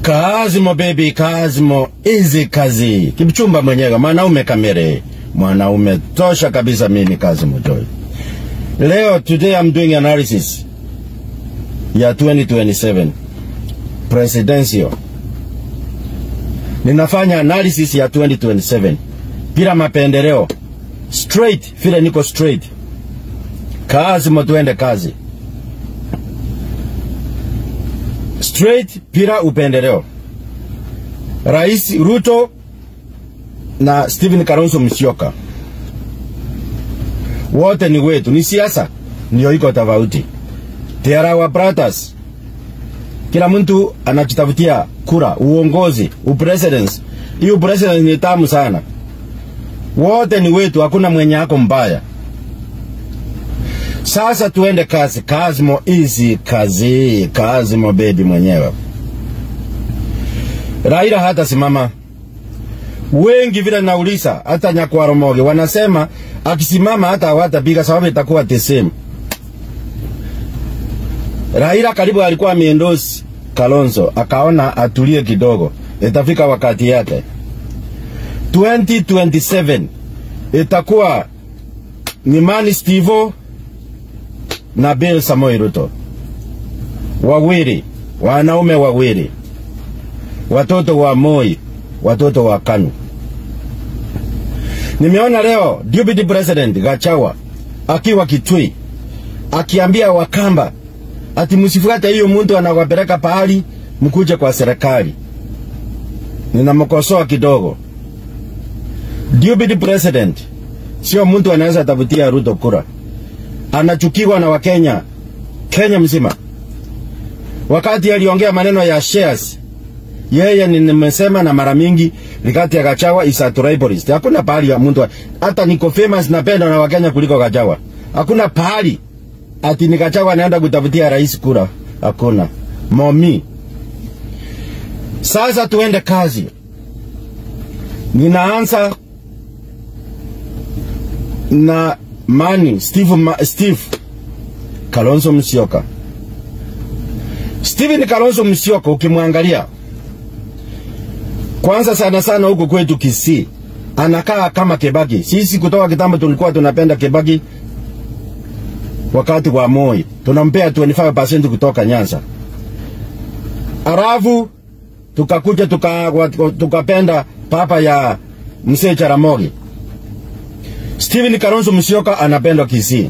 Kazimo baby, Kazimo easy kazi. Kipchumba mwenyewe, mwanaume kamere, mwanaume tosha kabisa. Mimi Kazimo Joy. Leo today I'm doing analysis ya 2027 presidential. Ninafanya analysis ya 2027 bila mapendeleo, straight vile niko straight. Kazimo, tuende kazi straight bila upendeleo. Rais Ruto na Stephen Kalonzo Musyoka wote ni wetu, ni siasa ndio iko tofauti. They are our brothers. Kila mtu anajitafutia kura, uongozi, upresidents. Hii upresidents ni tamu sana. Wote ni wetu, hakuna mwenye ako mbaya. Sasa tuende kazi. Kazimo easy kazi. Kazimo baby mwenyewe. Raila hata simama. Wengi vile nauliza, hata Nyakwaro Moge wanasema akisimama hata hawatapiga sababu itakuwa the same. Raila karibu alikuwa ameendosi Kalonzo, akaona atulie kidogo, itafika wakati yake. 2027 itakuwa ni Mani Stivo na Bill Samoei Ruto, wawili wanaume wawili, watoto wa Moi, watoto wa Kanu. Nimeona leo deputy president Gachawa akiwa Kitui akiambia Wakamba ati msifuate hiyo mtu anawapeleka pahali mkuje kwa serikali. Ninamkosoa kidogo. Deputy president sio mtu anaweza tafutia Ruto kura anachukiwa na Wakenya Kenya mzima. Wakati aliongea maneno ya shares, yeye nimesema na mara mingi Rigathi Gachagua is a tribalist. Hakuna pahali ya mtu hata niko famous napenda na Wakenya kuliko Gachagua. Hakuna pahali ati ni Gachagua anaenda kutafutia rais kura. Hakuna. Momi. Sasa tuende kazi. Ninaanza na Mani Steve, Ma, Steve Kalonzo Musyoka. Steven Kalonzo Musyoka ukimwangalia kwanza sana sana huku kwetu Kisii anakaa kama Kebaki. Sisi kutoka kitambo tulikuwa tunapenda Kebaki wakati wa Moi, tunampea 25% kutoka Nyanza. Arafu tukakuja tukapenda tuka papa ya Mzee Jaramogi. Steven Kalonzo Musyoka anapendwa Kisii.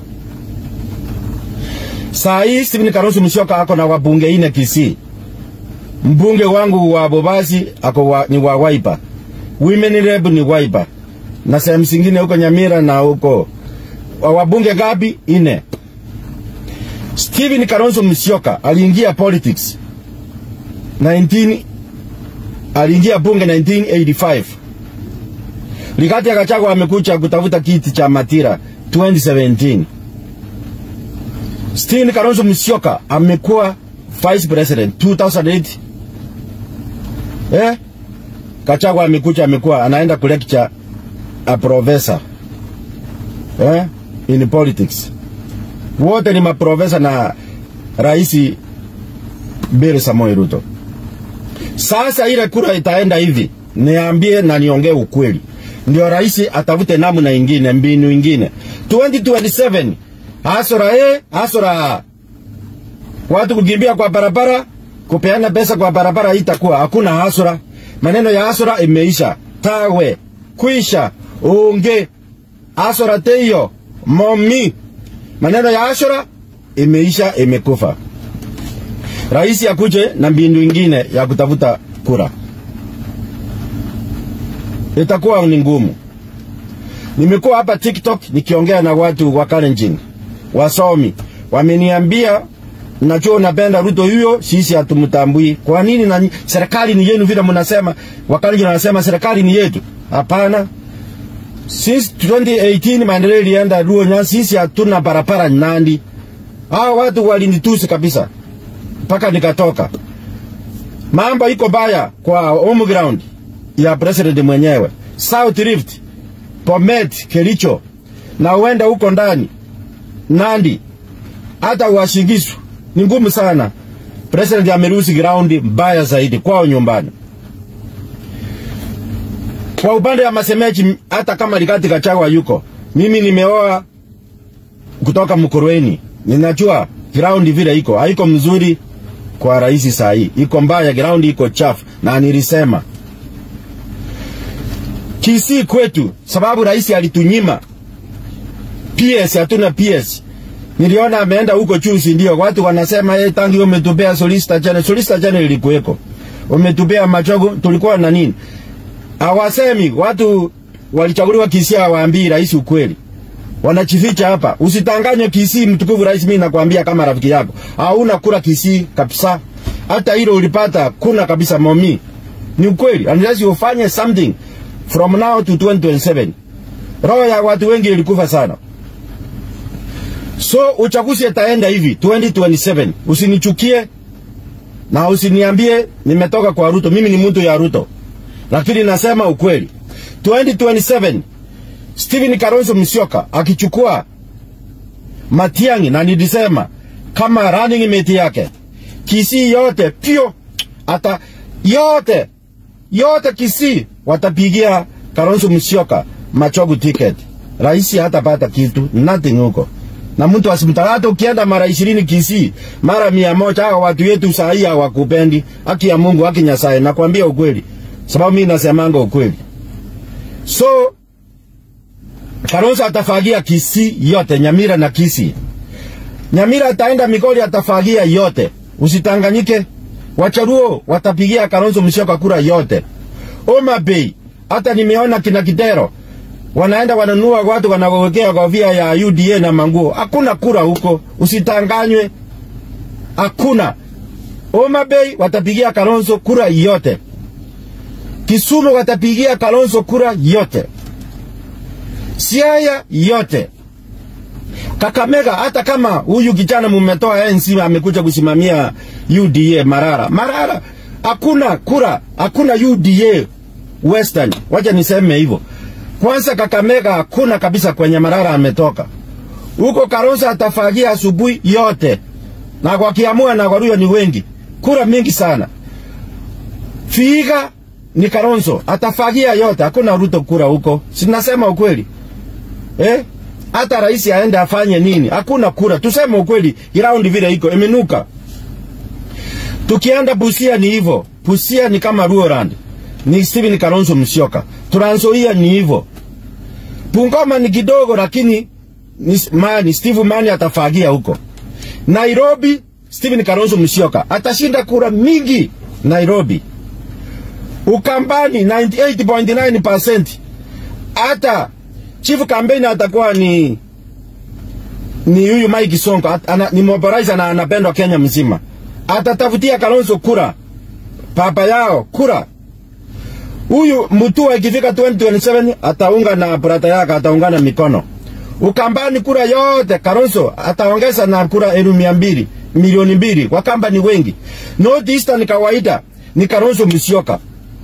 Saa hii Steven Kalonzo Musyoka ako na wabunge ine Kisii. Mbunge wangu wa Bobasi ako wa, ni wa Wiper. Women Rep ni Wiper. Na sehemu zingine huko Nyamira na huko wabunge gapi? Ine. Steven Kalonzo Musyoka aliingia politics 19 aliingia bunge 1985. Rigathi Gachagua amekuja kutafuta kiti cha Matira 2017. Stephen Kalonzo Musyoka amekuwa vice president 2008. Eh? Gachagua amekuja amekuwa anaenda kulecture a professor. Eh? In politics. Wote ni maprofesa na Rais Bill Samoei Ruto. Sasa ile kura itaenda hivi, niambie na niongee ukweli ndio rais atafute namna ingine, mbinu ingine. 2027 hasora e hasora watu kukimbia kwa barabara, kupeana pesa kwa barabara, itakuwa hakuna hasora. Maneno ya hasora imeisha, tawe kuisha, unge hasora teyo momi, maneno ya hasora imeisha, imekufa. Rais akuje na mbinu ingine ya kutafuta kura itakuwa ni ngumu. Nimekuwa hapa TikTok nikiongea na watu wa Kalenjin, wasomi wameniambia, najua unapenda Ruto huyo, sisi hatumtambui. Kwa nini? Na serikali ni yenu vile mnasema. Wakalenjin wanasema serikali ni yetu. Hapana, since 2018 maendeleo ilienda Luonya, sisi hatuna barabara Nandi. Hao watu walinitusi kabisa mpaka nikatoka. Mambo iko baya kwa home ground ya president mwenyewe South Rift, Bomet, Kericho na uenda huko ndani Nandi, hata Uasin Gishu ni ngumu sana. President ameruhusi ground mbaya zaidi kwao nyumbani. Kwa upande wa Masemeji, hata kama Rigathi Gachagua yuko, mimi nimeoa kutoka Mkurweni, ninajua ground vile iko haiko mzuri kwa rais saa hii, iko mbaya, ground iko chafu, na nilisema Kisii kwetu, sababu rais alitunyima PS, hatuna PS. Niliona ameenda huko chusi, ndio watu wanasema yeye, tangi umetupea Solicitor General. Solicitor General ilikuweko, umetupea Machogu, tulikuwa na nini? Hawasemi watu walichaguliwa Kisii, hawaambii rais ukweli, wanachificha hapa. Usitanganye Kisii, mtukufu rais, mimi nakwambia kama rafiki yako, hauna kura Kisii kabisa. Hata hilo ulipata kuna kabisa, momi ni ukweli, unless ufanye something from now to 2027. Roho ya watu wengi ilikufa sana. So uchaguzi itaenda hivi 2027. Usinichukie na usiniambie nimetoka kwa Ruto. Mimi ni mtu ya Ruto, lakini nasema ukweli. 2027 Stephen Kalonzo Musyoka akichukua Matiang'i, na nilisema kama running mate yake Kisii yote pio ata yote yote Kisii watapigia Kalonzo Musyoka Machogu ticket. Rais hatapata kitu nothing huko na mtu asimtaka. Hata ukienda mara ishirini Kisii mara mia moja, hawa watu yetu saa hii hawakupendi. Haki ya Mungu, haki Nyasaye, nakwambia ukweli, sababu mimi nasemanga ukweli. So Kalonzo atafagia Kisii yote, Nyamira na Kisii. Nyamira ataenda Migori, atafagia yote, usitanganyike. Wacharuo watapigia Kalonzo Musyoka kura yote. Homa Bay, hata nimeona kina Kidero wanaenda wananunua watu wanawekea kofia ya UDA na manguo. Hakuna kura huko, usitanganywe, hakuna. Homa Bay watapigia Kalonzo kura yote. Kisumu watapigia Kalonzo kura yote. Siaya yote. Kakamega, hata kama huyu kijana mumetoa ANC amekuja kusimamia UDA Marara, Marara hakuna kura, hakuna UDA Western. Wacha niseme hivyo. Kwanza Kakamega hakuna kabisa kwenye Marara ametoka. Huko Kalonzo atafagia asubuhi yote. Na kwa Kiamua na Waluo ni wengi. Kura mingi sana. Figa ni Kalonzo atafagia yote, hakuna Ruto kura huko. Sinasema ukweli. Eh? Hata rais aende afanye nini? Hakuna kura. Tuseme ukweli, ground vile iko imenuka. Tukienda Busia ni hivyo. Busia ni kama Ruorand. Ni Stephen Kalonzo Musyoka. Trans Nzoia ni hivyo. Bungoma ni kidogo lakini ni mani Steve Mani atafagia huko. Nairobi Stephen Kalonzo Musyoka atashinda kura mingi Nairobi. Ukambani 98.9% hata chief campaign atakuwa ni ni huyu Mike Sonko at, ana, ni mobilizer na anapendwa Kenya mzima. Atatafutia Kalonzo kura papa yao kura huyu Mutua ikifika 2027 ataunga na brata yake, ataungana mikono. Ukambani kura yote Kalonzo ataongeza na kura elfu mia mbili milioni mbili. Wakamba ni wengi. North Eastern kawaida ni Kalonzo Musyoka.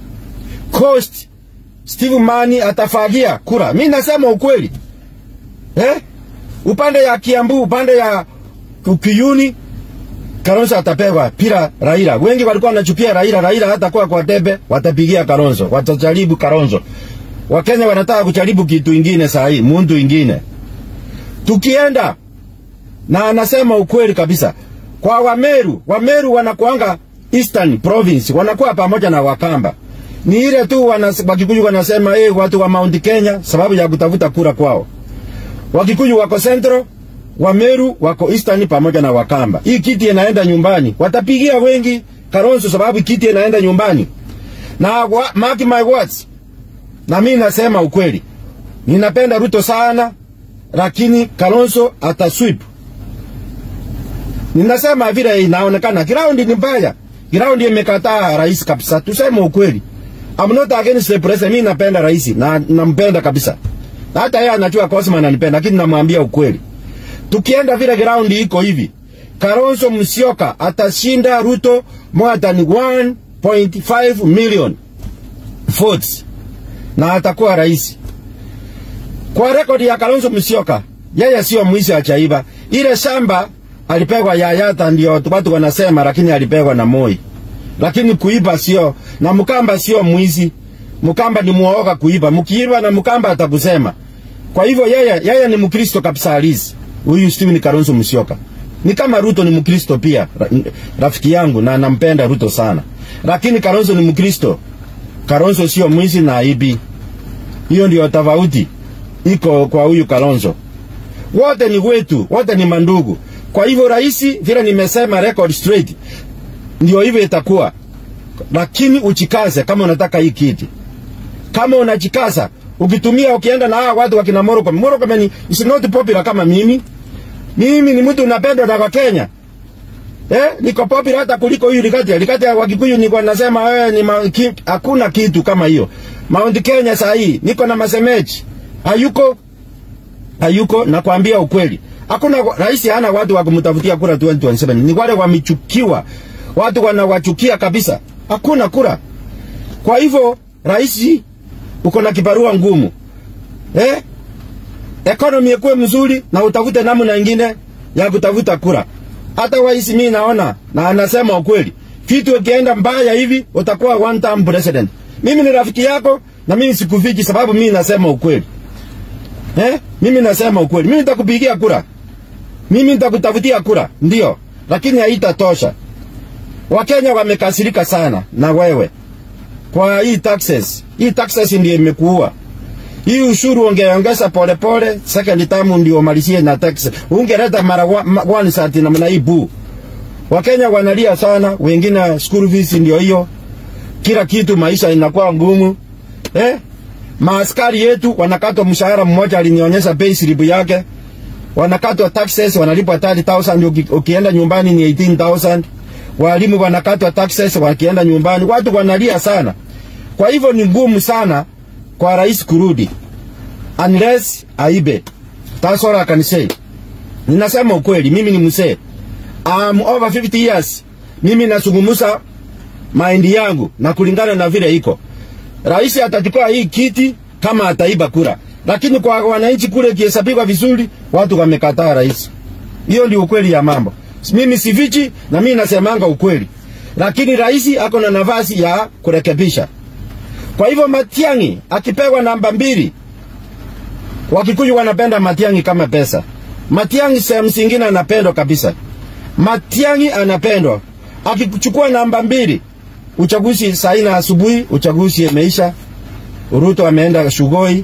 Coast Steve Mani atafagia kura. Mimi nasema ukweli eh? Upande ya Kiambu, upande ya Kiyuni Kalonzo atapewa pira Raila. Wengi walikuwa wanachupia Raila, Raila hata kwa kwa debe watapigia Kalonzo, watajaribu Kalonzo. Wakenya wanataka kujaribu kitu ingine saa hii, muntu ingine. Tukienda na anasema ukweli kabisa. Kwa Wameru, Wameru wanakuanga Eastern Province, wanakuwa pamoja na Wakamba. Ni ile tu wanas, Wakikuyu wanasema eh, watu wa Mount Kenya sababu ya kutafuta kura kwao. Wakikuyu wako Central, Wameru wako Eastern pamoja na Wakamba. Hii kiti inaenda nyumbani. Watapigia wengi Kalonzo sababu kiti inaenda nyumbani. Na wa, mark my words. Na mimi nasema ukweli. Ninapenda Ruto sana lakini Kalonzo atasweep. Ninasema vile inaonekana ground ni mbaya. Ground imekataa rais kabisa. Tuseme ukweli. I'm not against the president. Mimi napenda rais na nampenda kabisa. Hata yeye anajua Cosman ananipenda lakini namwambia ukweli. Tukienda vile ground iko hivi, Kalonzo Musyoka atashinda Ruto more than 1.5 million votes na atakuwa rais. Kwa rekodi ya Kalonzo Musyoka, yeye sio mwizi achaiba. Ile shamba alipegwa Yayata, ndio watu wanasema, lakini alipegwa na Moi. Lakini kuiba sio, na Mkamba sio mwizi. Mkamba ni muoga kuiba. Mkiiba na Mkamba atakusema. Kwa hivyo yeye yeye ni Mkristo kabisa halisi. Huyu Steven Kalonzo Musyoka. Ni kama Ruto ni Mkristo pia, ra, rafiki yangu na nampenda Ruto sana. Lakini Kalonzo ni Mkristo. Kalonzo sio mwizi na aibi. Hiyo ndio tofauti iko kwa huyu Kalonzo. Wote ni wetu, wote ni mandugu. Kwa hivyo rais, vile nimesema record straight, ndio hivyo itakuwa, lakini uchikaze kama unataka hii kiti. Kama unajikaza ukitumia, ukienda na hawa watu wakina Murkomen. Murkomen ni is not popular kama mimi. Mimi ni mtu napendwa na Wakenya. Eh, niko popular hata kuliko huyu Likati. Likati wa Kikuyu niko nasema wewe ni ma, ki, hakuna kitu kama hiyo. Mount Kenya saa hii niko na masemeji. Hayuko hayuko, nakwambia ukweli. Hakuna rais hana watu wa kumtafutia kura 2027. Ni wale wamechukiwa. Watu wanawachukia kabisa. Hakuna kura. Kwa hivyo rais uko na kibarua ngumu. Eh? Economy ikuwe mzuri na utafute namna nyingine ya kutafuta kura. Hata waisi mimi naona na anasema ukweli. Kitu ikienda mbaya hivi utakuwa one term president. Mimi ni rafiki yako na mimi sikufiki sababu mimi nasema ukweli. Eh? Mimi nasema ukweli. Mimi nitakupigia kura. Mimi nitakutafutia kura, ndio, lakini haitatosha. Wakenya wamekasirika sana na wewe kwa hii taxes. Hii taxes ndio imekuua. Hii ushuru ungeongeza polepole, second term ndio malizie na tax. Ungeleta mara one sati namna hii bu. Wakenya wanalia sana, wengine school fees ndio hiyo. Kila kitu maisha inakuwa ngumu. Eh? Maaskari yetu wanakatwa mshahara mmoja, alinionyesha pay slip yake wanakatwa taxes, wanalipwa 30000 ukienda nyumbani ni 18000 walimu wanakatwa taxes wakienda nyumbani, watu wanalia sana. Kwa hivyo ni ngumu sana kwa rais kurudi unless aibe. That's all I can say. Ninasema ukweli, mimi ni mzee. I'm over 50 years. Mimi nasungumusa maindi yangu na kulingana na vile iko. Rais atachukua hii kiti kama ataiba kura lakini kwa wananchi kule kihesabiwa vizuri, watu wamekataa rais. Hiyo ndio ukweli ya mambo. Mimi sifichi na mimi nasemanga ukweli, lakini rais ako na nafasi ya kurekebisha. Kwa hivyo Matiang'i akipewa namba mbili, Wakikuyu wanapenda Matiang'i kama pesa. Matiang'i sehemu zingine anapendwa kabisa. Matiang'i anapendwa. Akichukua namba mbili, uchaguzi saa nne asubuhi, uchaguzi imeisha. Ruto ameenda Shugoi,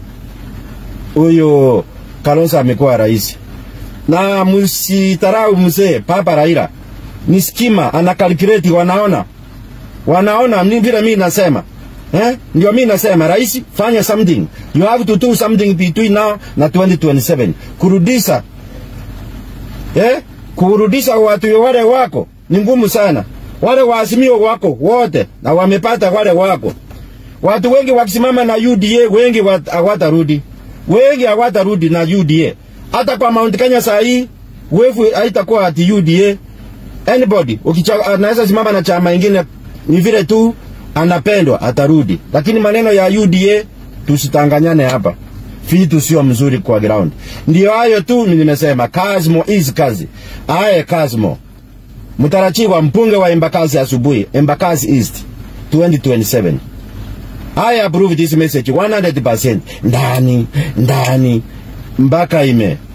huyo Kalonzo amekuwa rais. Na msitarau mzee Papa Raila ni skima, ana calculate, wanaona wanaona ni vile mimi nasema eh, ndio mimi nasema rais, fanya something, you have to do something between now na 2027 kurudisha eh, kurudisha watu wale wako ni ngumu sana. Wale waasimio wako wote na wamepata wale wako. Watu wengi wakisimama na UDA wengi hawatarudi wengi hawatarudi na UDA. Hata kwa Mount Kenya saa hii wevu haitakuwa ati UDA. Anybody anaweza simama na chama ingine, ni vile tu anapendwa atarudi, lakini maneno ya UDA tusitanganyane hapa, vitu sio mzuri kwa ground. Ndio hayo tu nimesema, Kazmo is kazi aye Kazmo mtarajiwa mbunge wa Embakasi asubuhi, Embakasi East 2027. I approve this message 100% ndani ndani mpaka ime